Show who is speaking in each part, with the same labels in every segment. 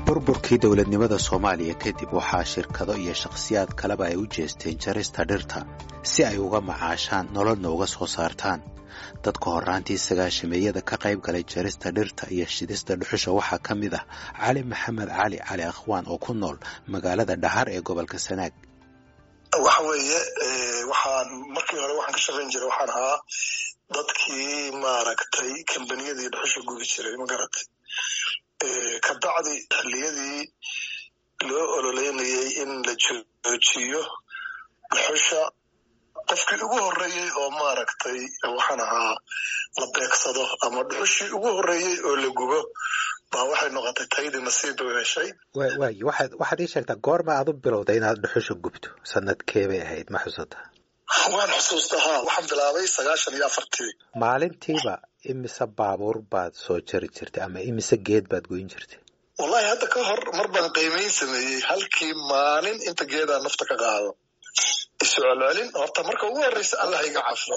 Speaker 1: burburkii dowladnimada soomaaliya kadib waxaa shirkado iyo shakhsiyaad kaleba ay u jeesteen jarista dhirta si ay uga macaashaan nololna uga soo saartaan dadka horraantii sagaashameeyada ka qayb galay jarista dhirta iyo shidista dhuxusha waxaa ka mid ah cali maxamed cali cali akhwaan oo ku nool magaalada dhahar ee gobolka sanaag
Speaker 2: waxa weeye waxaan markii hore waxaan ka shaqayn jiray waxaan ahaa dadkii maaragtay kambaniyadii dhuxusha gubi jiray magaratay ka bacdi xilliyadii loo ololeynayay in la joojiyo dhuxusha qofkii ugu horreeyey oo maaragtay waxaan ahaa la beegsado ama dhuxushii ugu horreeyey oo la gubo baa waxay noqotay taydii nasiib u heshay
Speaker 1: waay waxaad waxaad ii sheegtaa goorma aad u bilowday inaad dhuxusha gubto sanadkee bay ahayd ma xusataa
Speaker 2: waan xusuusta haa waxaan bilaabay sagaashan iyo afartii
Speaker 1: maalintiiba imise baabuur baad soo jari jirtay ama imise geed baad goyn jirtay
Speaker 2: wallahi hadda ka hor mar baan qiimayn sameeyey halkii maalin inta geedaa nafta ka qaado isu celcelin horta marka ugu horreysa allah iga cafo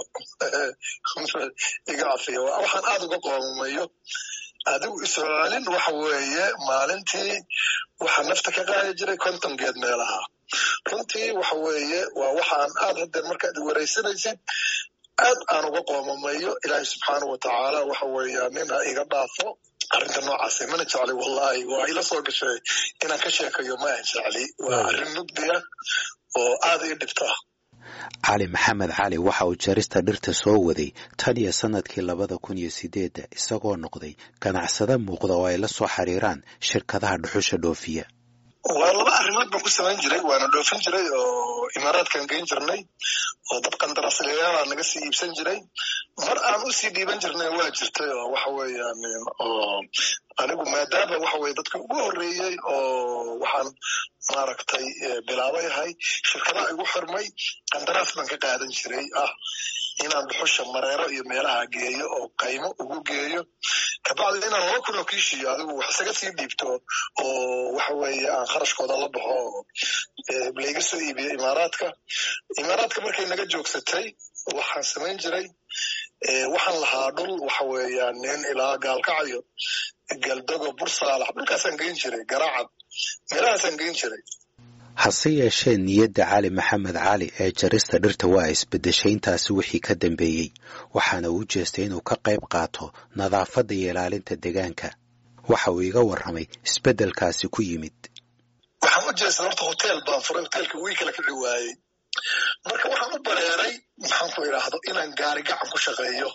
Speaker 2: iga cafiyo waxaan aada uga qoomayo adigu isu celcelin waxa weeye maalintii waxaa nafta ka qaadi jiray konton geed meelaha runtii waxa weeye waa waxaan aad hadeer markaad waraysanaysid aad aan uga qoomamayo ilaahay subxaanau watacaala waxa weeya nin ha iga dhaafo arrinta noocaase mana jecli wallahi waa ila soo gashay inaan ka sheekayo ma aan jecli waa arrin mugdiya oo aada ii dhibta
Speaker 1: cali maxamed cali waxa uu jarista dhirta soo waday tan iyo sannadkii labada kun iyo sideedda isagoo noqday ganacsada muuqda oo ay la soo xiriiraan shirkadaha dhuxusha dhoofiya
Speaker 2: waa laba arrimood baan ku samayn jiray waana dhoofin jiray oo imaaraadkan geyn jirnay oo dad qandaraaslayaala naga sii iibsan jiray mar aan usii dhiiban jirnay waa jirtay oo waxa weeyaan oo anigu maadaama waxa weye dadka ugu horreeyey oo waxaan maaragtay bilaabay ahay shirkadaha igu xirmay qandaraas baan ka qaadan jiray ah inaan dhuxusha mareero iyo meelaha geeyo oo qaymo ugu geeyo kabacdi inaan laba kun oo kiishiyo adigu wax isaga sii dhiibto oo waxa weeye aan kharashkooda la baxo oo layga soo iibiyo imaaraadka imaaraadka markay naga joogsatay waxaan samayn jiray waxaan lahaa dhul waxa weeyaan nin ilaa gaalkacayo galdogo bursaalax dhulkaasaan geyn jiray garaacad meelahaasaan geyn jiray
Speaker 1: hase yeeshee niyadda cali maxamed cali ee jarista dhirta waa isbeddeshay intaasi wixii ka dambeeyey waxaana uu jeestay inuu ka qayb qaato nadaafadda iyo ilaalinta deegaanka waxa uu iga warramay isbeddelkaasi ku yimid
Speaker 2: waxaan u jeestay horta hoteel baan furay hoteelka wii kala kici waayey marka waxaan u bareeray maxaan ku idhaahdo inaan gaari gacan ku shaqeeyo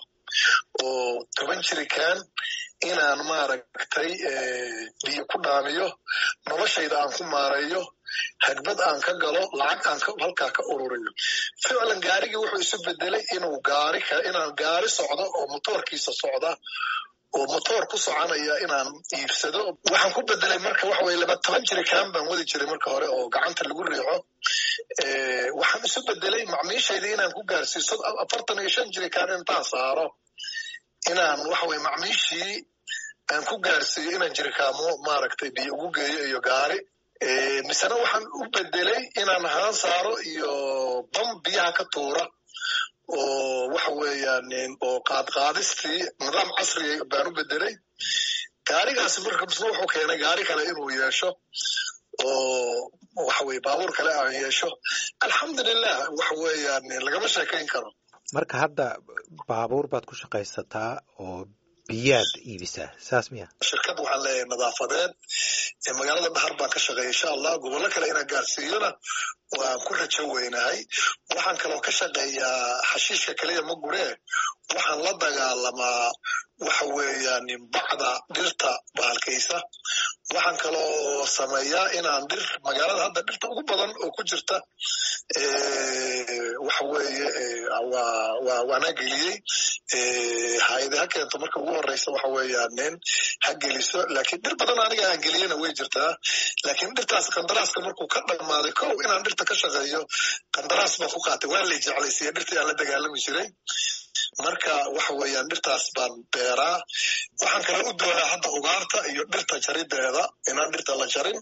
Speaker 2: oo toban jirikaan inaan maaragtay biyo ku dhaamiyo noloshayda aan ku maareeyo hagbad aan ka galo lacag aan halkaa ka ururiyo ficlan gaarigii wuxuu isu bedelay inuu gaari inaan gaari socdo oo motoorkiisa socda oo motoor ku soconaya inaan iibsado waxaan ku bedelay marka waxa weye laba toban jirikaan baan wadi jiray marka hore oo gacanta lagu riixo waxaan isu bedelay macmiishayda inaan ku gaarsiiso afartan iyo shan jirikaan intaan saaro inaan waxa weye macmiishii aan ku gaarsiiyo inaan jirikaamo maaragtay biyo ugu geeyo iyo gaari misena waxaan u bedelay inaan haan saaro iyo bam biyaha ka tuura oo waxa weeyaan oo qaadqaadistii nidaam casriga baan u bedelay gaarigaasi marka misna wuxuu keenay gaari kale inuu yeesho oo waxa weye baabuur kale aan yeesho alxamdulilah waxa weeyaan lagama sheekayn karo
Speaker 1: marka hadda baabuur baad ku shaqaysataa oo biyaad iibisaa saas miya
Speaker 2: shirkad waxaan leeyahay nadaafadeed magaalada dhahar baan ka shaqeeya insha allah gobollo kale inaan gaarsiiyona waan ku rajo weynahay waxaan kaloo ka shaqeeyaa xashiishka keliya ma guree waxaan la dagaalamaa waxa weeyaan bacda dhirta bahalkaysa waxaan kaloo sameeyaa inaan dhir magaalada hadda dhirta ugu badan oo ku jirta waxa weeye waa waanaa geliyey hayade ha keento marka ugu horeysa waxa weeyaan nin ha geliso laakiin dhir badan aniga aan geliyena way jirtaa laakiin dhirtaas qandaraaska markuu ka dhammaaday kow inaan dhirta ka shaqeeyo qandaraas baan ku qaatay waa lay jeclaysiiya dhirtii aan la dagaalami jiray marka waxa weeyaan dhirtaas baan beeraa waxaan kale u doonaa hadda ugaarta iyo dhirta jarideeda inaan dhirta la jarin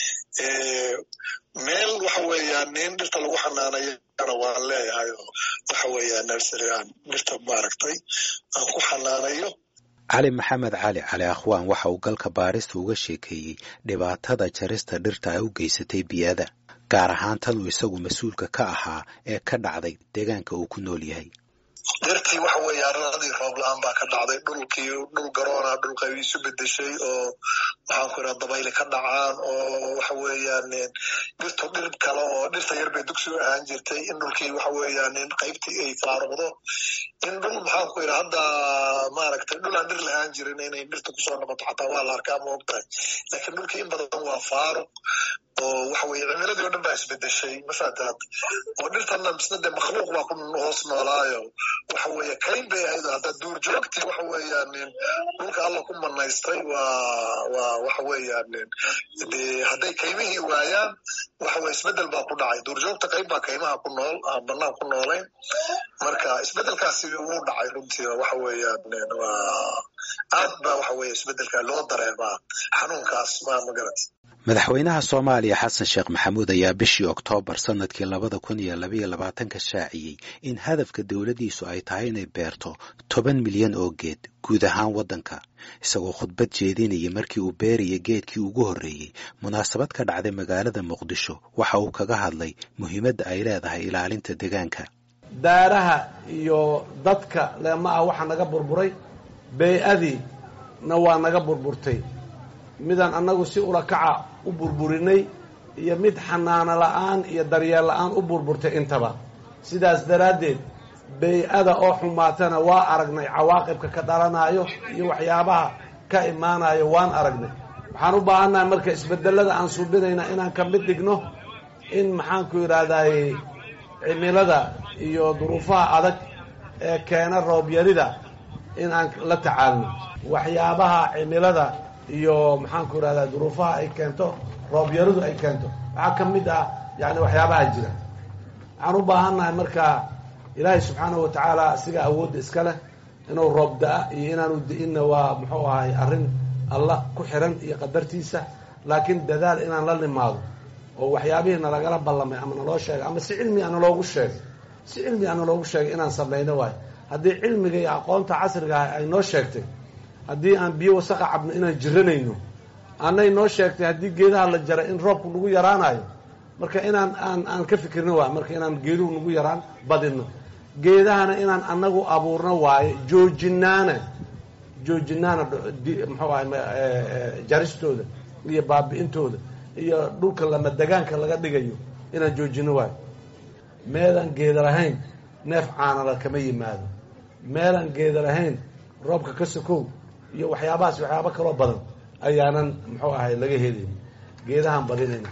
Speaker 2: meel waxa weeyaan nin dhirta lagu xanaanayana waan leeyahay oo waxa weeyaan nursery aan dhirta maaragtay aan ku xanaanayo
Speaker 1: cali maxamed cali cali akhwaan waxa uu galka baarista uga sheekeeyey dhibaatada jarista dhirta ay u geysatay biyada gaar ahaan tan uu isagu mas-uulka ka ahaa ee ka dhacday deegaanka uu ku nool yahay
Speaker 2: dhirtii waxa weeye arradii roob la-aan baa ka dhacday dhulkii dhul garoona dhulka isu bedeshay oo maxaan ku idhaha dabayli ka dhacaan oo waxa weeyaan dhirtu dhir kale oo dhirta yar bay dugsi u ahaan jirtay in dhulkii waxa weeyaan qaybtii ay faaruqdo in dhul maxaan ku idhaha hadda maaragtay dhul aan dhir lahaan jirin inay dhirta kusoo noqoto xataa waa la arkaa ma ogtahay laakiin dhulkii in badan waa faaruq oo waxa weeye cimiladii o dhan baa isbedeshay mafaataad oo dhirtana misna dee makhluuq baa ku hoos noolaayo waxa weeye kayn bay ahayd hadda duurjoogtii waxa weeyaan dhulka alla ku manaystay waa waa waxa weeyaan dee hadday kaymihii waayaan waxa weye isbedel baa ku dhacay duurjoogta qayb baa kaymaha ku nool aan banaan ku noolayn marka isbedelkaasi wuu dhacay runtii waxa weeyaan waa aad baa waxa weeye isbedelka loo dareemaa xanuunkaas ma magarat
Speaker 1: madaxweynaha soomaaliya xasan sheekh maxamuud ayaa bishii oktoobar sannadkii labada kun iyo labaiyo labaatanka shaaciyey in hadafka dowladdiisu ay tahay inay beerto toban milyan oo geed guud ahaan waddanka isagoo khudbad jeedinaya markii uu beeraya geedkii ugu horreeyey munaasabad ka dhacday magaalada muqdisho waxa uu kaga hadlay muhiimadda ay leedahay ilaalinta deegaanka
Speaker 3: daaraha iyo dadka leema ah waxaa naga burburay bey-adiina waa naga burburtay midaan annagu si ulakaca u burburinay iyo mid xanaano la'aan iyo daryeel la'aan u burburtay intaba sidaas daraaddeed bey-ada oo xumaatana waa aragnay cawaaqibka ka dhalanaayo iyo waxyaabaha ka imaanayo waan aragnay waxaan u baahannahay marka isbedelada aan suubinayna inaan ka mid dhigno in maxaanku yidhaahdaye cimilada iyo duruufaha adag ee keena roobyarida in aan la tacaalno waxyaabaha cimilada iyo maxaanku idhahdaa duruufaha ay keento roobyaradu ay keento waxaa ka mid ah yani waxyaabaha jira waxaan u baahannahay marka ilaahay subxaanahu watacaala asiga awoodda iska leh inuu roob da-a iyo inaanu di-inna waa muxuu ahay arrin alla ku xiran iyo qadartiisa laakiin dadaal inaan la nimaado oo waxyaabihii nalagala ballamay ama naloo sheegay ama si cilmi a naloogu sheegay si cilmi a naloogu sheegay inaan samayno waayo haddii cilmiga iyo aqoonta casriga ah ay noo sheegtay haddii aan biyo wasaqa cabno inaan jiranayno annay noo sheegtay haddii geedaha la jaray in roobku nagu yaraanayo marka inaan aan aan ka fikirno waayo marka inaan geeduhu nagu yaraan badino geedahana inaan annagu abuurno waayo joojinaana joojinaana muxuu ahay jaristooda iyo baabi'intooda iyo dhulka lama degaanka laga dhigayo inaan joojino waayo meelaan geeda lahayn neef caanala kama yimaado meelaan geeda lahayn roobka ka sokow iyo waxyaabahaas waxyaaba kaloo badan ayaanan muxuu ahay laga helayn geedahaan badinayna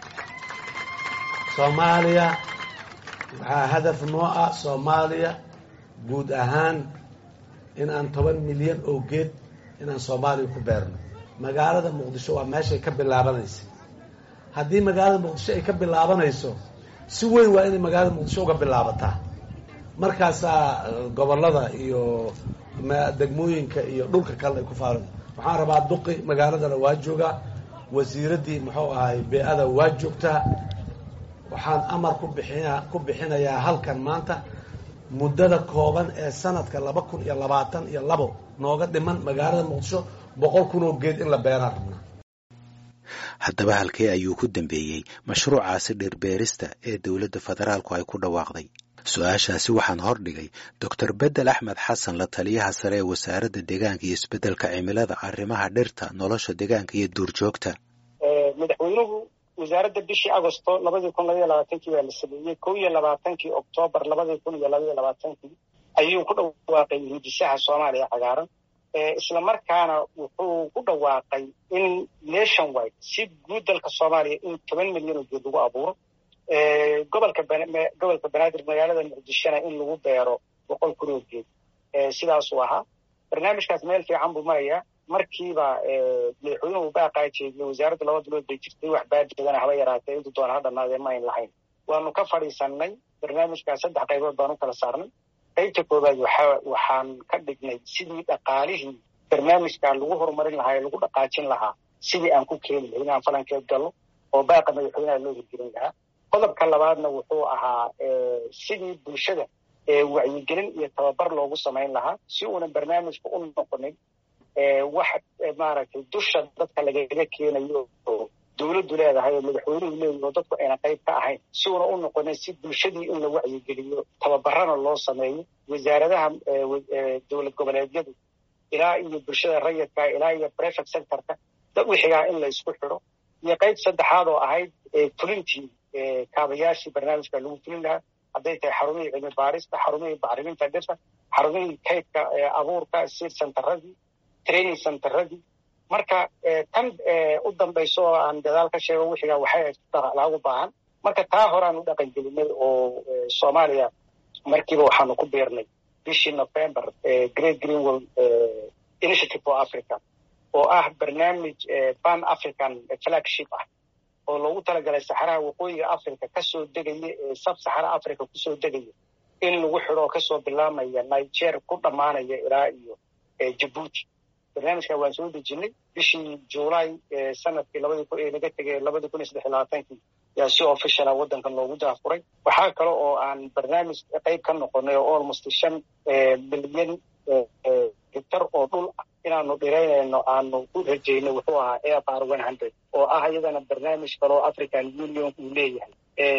Speaker 3: soomaaliya waxaa hadaf noo ah soomaaliya guud ahaan in aan toban milyan oo geed inaan soomaaliya ku beerno magaalada muqdisho waa meeshay ka bilaabanaysa haddii magaalada muqdisho ay ka bilaabanayso si weyn waa inay magaalada muqdisho uga bilaabataa markaasaa gobollada iyo degmooyinka iyo dhulka kale ay ku faaran waxaan rabaa duqi magaaladana waa joogaa wasiiraddii muxuu ahay bee-ada waa joogtaa waxaan amar ku bixina ku bixinayaa halkan maanta muddada kooban ee sanadka laba kun iyo labaatan iyo labo nooga dhiman magaalada muqdisho boqol kun oo geed in la beeraan rabnaa
Speaker 1: haddaba halkee ayuu ku dambeeyey mashruucaasi dhirbeerista ee dowladda federaalku ay ku dhawaaqday su-aashaasi waxaan hordhigay doctor bedel axmed xasan la taliyaha sare ee wasaaradda deegaanka iyo isbeddelka cimilada arrimaha dhirta nolosha deegaanka iyo duurjoogta
Speaker 4: madaxweynuhu wasaaradda bishii agosto labadii kun labaiyo labaatankii baa la sameeyey kow iyo labaatankii oktoobar labadii kun iyo labaiyo labaatankii ayuu ku dhawaaqay hindisaha soomaaliya cagaaran isla markaana wuxuu ku dhawaaqay in nation wide si guud dalka soomaaliya in toban milyan oo geed lagu abuuro gobolka gobolka banaadir magaalada muqdishona in lagu beero boqol kun oo geed sidaasuu ahaa barnaamijkaas meel fiican buu marayaa markiiba madaxweynuhu baaqaa jeediyey wasaaradda laba bilood bay jirtay wax baajeedana haba yaraatee intu doona ha dhamaadee ma ayn lahayn waanu ka fadhiisannay barnaamijkaas saddex qaybood baan u kala saarnay qaybta koowaad waxa waxaan ka dhignay sidii dhaqaalihii barnaamijkan lagu horumarin lahaa ee lagu dhaqaajin lahaa sidii aan ku keeni lahay inaan falankeed gallo oo baaqa madaxweynaha loo hirgelin lahaa qodobka labaadna wuxuu ahaa sidii bulshada wacyigelin iyo tababar loogu samayn lahaa si uunan barnaamijka u noqonin wax maaragtay dusha dadka lagaga keenayo oo dowladdu leedahay oo madaxweynuhu leeyahy oo dadku ayna qayb ka ahayn si una u noqonin si bulshadii in la wacyigeliyo tababarana loo sameeyo wasaaradaha dowlad goboleedyadu ilaa iyo bulshada rayidka ilaa iyo prefect sectorka dad wixigaa in la isku xidho iyo qayb saddexaad oo ahayd fulintii kaabayaashii barnaamijka lagu fulin lahaa hadday tahay xarumihii cilmi baarista xarumihii bacriminta dhirta xarumihii kaydka abuurka seed centeradii training centeradii marka tan u dambayso oo aan gadaal ka sheego wixigaa waxay laagu baahan marka taa horaan u dhaqan gelinay oo soomaaliya markiiba waxaanu ku biirnay bishii november great greenwell initiative for africa oo ah barnaamij pan african flagship ah oo loogu talagalay saxaraha waqooyiga africa kasoo degaya ee sab saxara africa kusoo degaya in lagu xidho oo kasoo bilaamaya niger ku dhammaanaya ilaa iyo jabuuti barnaamijka waan soo dejinay bishii july sanadkii labadii kun ee laga tegay labadii kun iyo saddex iyo labaatankii yaa si officiala waddankan loogu daafuray waxaa kale oo aan barnaamij qayb ka noqonay oo almost shan milyan hektar oo dhul ah inaanu dhiraynayno aanu u rajayno wuxuu ahaa air one hundred oo ah iyadana barnaamij kale oo african union uu leeyahay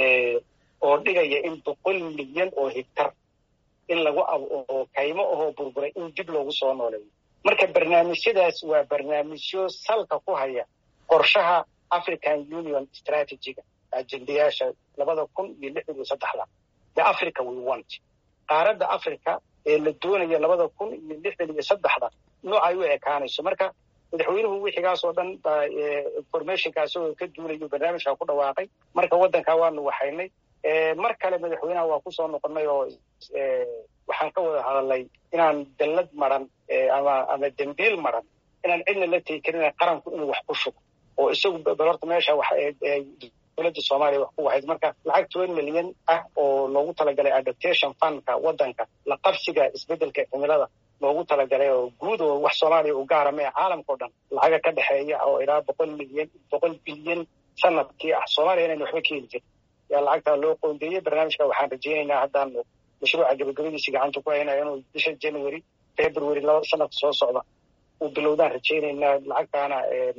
Speaker 4: oo dhigaya in boqol milyan oo hektar in lagu oo kaymo ahoo burburay in dib loogu soo nooleeyo marka barnaamijyadaas waa barnaamijyo salka ku haya qorshaha african union strategiga ajendayaasha labada kun iyo lixdan iyo saddexda the africa we want qaaradda africa ee la doonaya labada kun iyo lixdan iyo saddexda noocay u ekaanayso marka madaxweynuhu wixigaas oo dhan baa informationkaas oo ka duulayo barnaamijka ku dhawaaqay marka waddankaa waanu waxaynay mar kale madaxweynaha waa kusoo noqonnay oo waxaan ka wada hadalnay inaan dallad maran ama ama dembiil maran inaan cidna la tegi karin qaranku inuu wax ku shugo oo isagu bal horta meesha wax dowladda soomaaliya wax ku wahayd marka lacag toban milyan ah oo loogu talagalay adaptation fundka waddanka la qabsiga isbeddelka cimilada loogu talagalay oo guud oo wax soomaaliya u gaara mee caalamka o dhan lacaga ka dhexeeya oo ilaa boqol milyan boqol bilyan sanadkii ah soomaaliya inaynu waxba keeni jirin yaa lacagtaa loo qoondeeyey barnaamijka waxaan rajaynaynaa haddaan mashruuca gabagabadiisi gacanta ku haynaya inuu bisha january february laba sanadka soo socda uu bilowdaan rajaynaynaa lacagtaana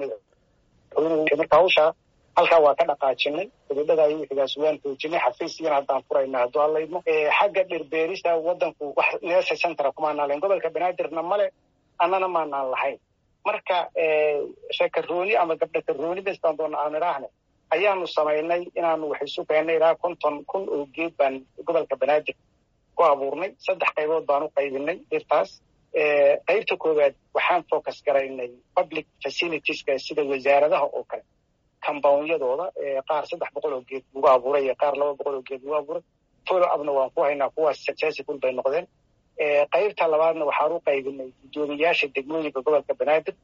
Speaker 4: marka hawshaa halkaa waa ka dhaqaajinay gabadhada iyo wixigaas waan xoojinay xafiisyana haddaan furayna hadduu hadlaydmo xagga dhirbeerista waddanku wax neesa centera kumaanaan lahayn gobolka banaadirna male annana maanaan lahayn marka shakarooni ama gabdha karooni bestaan doona aan idhaahne ayaanu samaynay inaanu wax isu keennay ilaa konton kun oo geed baan gobolka banaadir ku abuurnay saddex qaybood baan u qaybinay dhirtaas qaybta koowaad waxaan focus garaynay public facilitieska sida wasaaradaha oo kale compoundyadooda qaar saddex boqol oo geed lagu abuuray iyo qaar laba boqol oo geed lagu abuuray follow upna waan ku haynaa kuwaas successful bay noqdeen qaybta labaadna waxaan u qaybinay guddoomiyaasha degmooyinka gobolka banaadir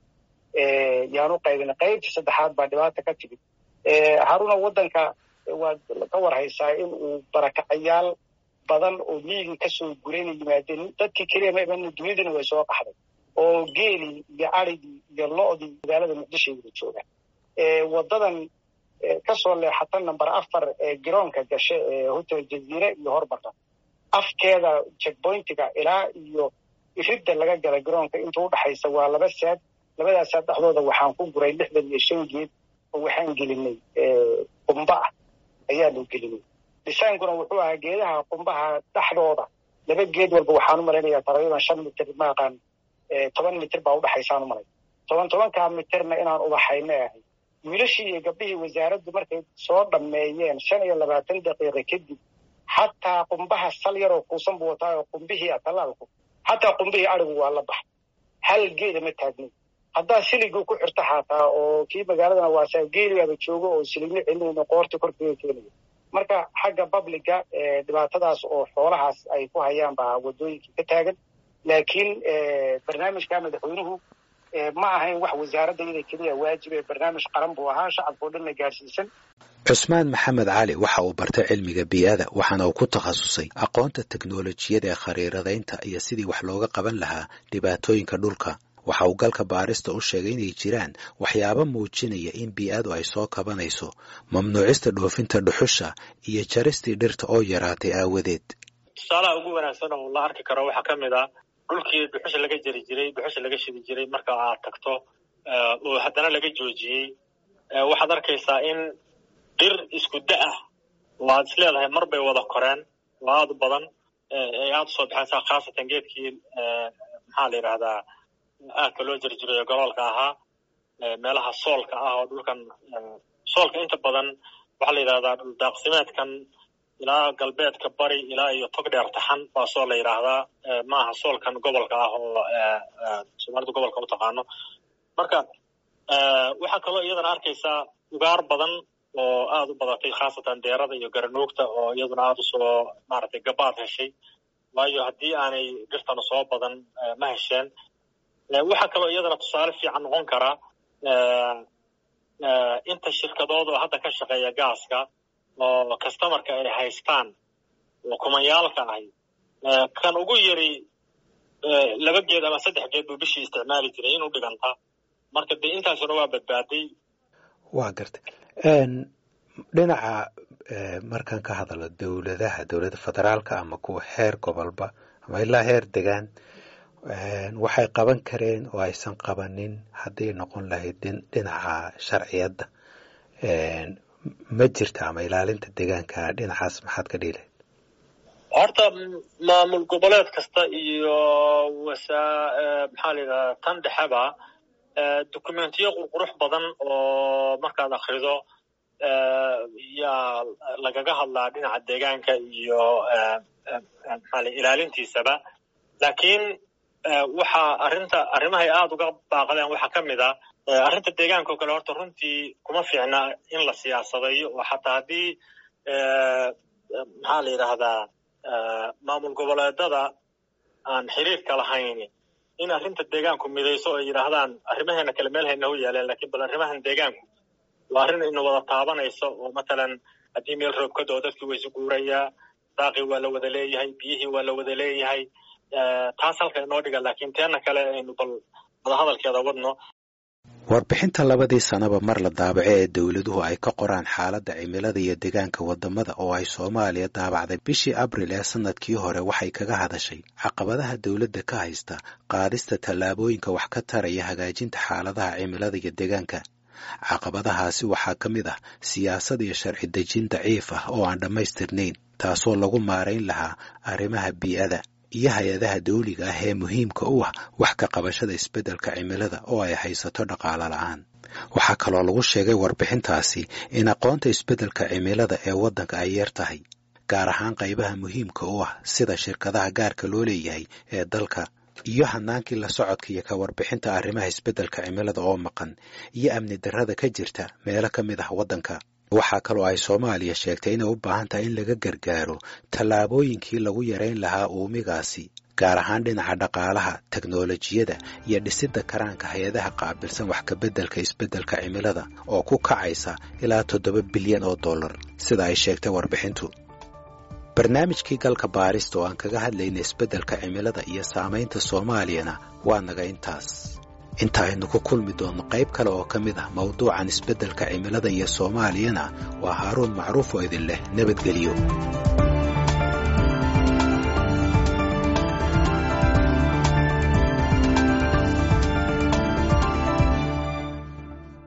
Speaker 4: yaan u qaybinay qaybta saddexaad baa dhibaata ka timid haruna waddanka waad ka warhaysaa in uu barakacayaal badan oo miigii kasoo gurayna yimaadeen dadkii keliya ma iman dunidina way soo qaxday oo geelii iyo arigii iyo lo-dii magaalada muqdisho wada joogaan waddadan kasoo leexata number afar ee garoonka gashe ee hotel jaziire iyo hormarta afkeeda checkpointiga ilaa iyo iridda laga gala garoonka inta udhaxaysa waa laba saad labadaas saad dhexdooda waxaan ku guray lixdan iyo shan geed oo waxaan gelinay qumba ah ayaanu gelinay disaankuna wuxuu ahaa geedaha qumbaha dhexdooda laba geed walba waxaan u malaynayaa taqriiban shan mitir maaqaan toban mitir baa udhaxaysaan u malay toban tobankaa mitirna inaan ubaxayna ahay wiilashii iyo gabdhihii wasaaraddu markay soo dhammeeyeen shan iyo labaatan daqiiqa kadib xataa qumbaha sal yaroo kuusan buu wataa oo qumbihii ah tallaalku xataa qumbihii arigu waa la baxay hal geeda ma taagnin haddaa siligii ku xirta xataa oo kii magaaladana waasaa geeligaaba joogo oo siligno celinayno qoorta korkeega keenaya marka xagga babliga dhibaatadaas oo xoolahaas ay ku hayaan baa waddooyinkii ka taagan laakiin barnaamijka madaxweynuhu ma ahayn wax wasaaradda iyada keliya waajib ee barnaamij qaran buu ahaa shacabka o dhanna gaarsiisan
Speaker 1: cusmaan maxamed cali waxa uu bartay cilmiga bii'ada waxaana uu ku takhasusay aqoonta teknolojiyada ee khariiradaynta iyo sidii wax looga qaban lahaa dhibaatooyinka dhulka waxa uu galka baarista u sheegay inay jiraan waxyaabo muujinaya in bii'adu ay soo kabanayso mamnuucista dhoofinta dhuxusha iyo jaristii dhirta oo yaraatay aawadeed
Speaker 5: tusaalaha ugu wanaagsan oo la arki karo waxaa ka mid ah dhulkii dhuxusha laga jeri jiray dhuxusha laga shidi jiray marka aad tagto oo haddana laga joojiyey waxaad arkaysaa in dhir isku da ah oo aad is leedahay mar bay wada koreen oo aada u badan ay aada usoo baxaysaa khaasatan geedkii maxaa la yidhahdaa aadka loo jeri jiray gobolka ahaa meelaha soolka ah oo dhulkan soolka inta badan waxaa la yidhahdaa dhuldaaqsimeedkan ilaa galbeedka bari ilaa iyo tog dheer taxan baa soo la yidhaahdaa maaha soolkan gobolka ah oo soomaalidu gobolka u taqaano marka waxaa kaloo iyadana arkaysaa ugaar badan oo aada u badatay khaasatan deerada iyo garanuugta oo iyaduna aada usoo maaragtay gabaad heshay waayo haddii aanay dhirtana soo badan ma hesheen waxaa kaloo iyadana tusaale fiican noqon karaa inta shirkadood oo hadda ka shaqeeya gaaska oo customarka ay haystaan oo kumayaalka ahi kan ugu yari laba geed ama saddex geed buu bishii isticmaali jiray inuu dhiganta marka dee intaasuna waa badbaaday
Speaker 1: waa gartay dhinaca markaan ka hadalo dowladaha dowladda federaalka ama kuwa heer gobolba ama ilaa heer degaan waxay qaban kareen oo aysan qabanin hadday noqon lahayd dhinaca sharciyadda ma jirta ama ilaalinta deegaanka dhinacaas maxaad ka dhihi lahayd
Speaker 5: horta maamul goboleed kasta iyo wasaa maxaa la yidhahdaa tan dhexeba dokumentiyo qurqurux badan oo markaad akrido yaa lagaga hadlaa dhinaca deegaanka iyo maxaa la ilaalintiisaba laakiin waxa arrinta arrimahay aada uga baaqdeen waxaa ka mid a arrinta deegaanka oo kale horta runtii kuma fiicna in la siyaasadayo oo xataa haddii maxaa la yidhaahdaa maamul goboleedada aan xiriirka lahayn in arrinta deegaanku midayso ay yidhaahdaan arrimaheena kale meel hayna u yaaleen lakiin bal arrimahan deegaanku waa arrin ina wada taabanayso oo matalan haddii meel roob ka doo dadkii waysu guurayaa daaqii waa la wada leeyahay biyihii waa la wada leeyahay taas halka inoo dhiga laakiin teena kale aynu bal wadahadalkeeda wadno
Speaker 1: warbixinta labadii sanaba mar la daabaco ee dowladuhu ay ka qoraan xaaladda cimilada iyo deegaanka waddamada oo ay soomaaliya daabacday bishii abril ee sannadkii hore waxay kaga hadashay caqabadaha dowladda ka haysta qaadista tallaabooyinka wax ka taraya hagaajinta xaaladaha cimilada iyo deegaanka caqabadahaasi waxaa ka mid ah siyaasad iyo sharci dejin daciif ah oo aan dhammaystirnayn taasoo lagu maarayn lahaa arrimaha bii'ada iyo hay-adaha dawliga ah ee muhiimka u ah wax ka qabashada isbeddelka cimilada oo ay haysato dhaqaalo la'aan waxaa kaloo lagu sheegay warbixintaasi in aqoonta isbeddelka cimilada ee waddanka ay yar tahay gaar ahaan qaybaha muhiimka u ah sida shirkadaha gaarka loo leeyahay ee dalka iyo hanaankii la socodka iyo ka warbixinta arrimaha isbeddelka cimilada oo maqan iyo amni darrada ka jirta meelo ka mid ah waddanka waxaa kaloo ay soomaaliya sheegtay inay u baahan tahay in laga gargaaro tallaabooyinkii lagu yarayn lahaa uumigaasi gaar ahaan dhinaca dhaqaalaha teknolojiyada iyo dhisidda karaanka hay-adaha qaabilsan wax kabeddelka isbeddelka cimilada oo ku kacaysa ilaa toddoba bilyan oo dollar sida ay sheegtay warbixintu barnaamijkii galka baarista oo aan kaga hadlayna isbeddelka cimilada iyo saamaynta soomaaliyana waa naga intaas inta aynu ku kulmi doonno qayb kale oo ka mid ah mawduucan isbeddelka cimilada iyo soomaaliyana waa haaruun macruuf oo idin leh nabadgelyo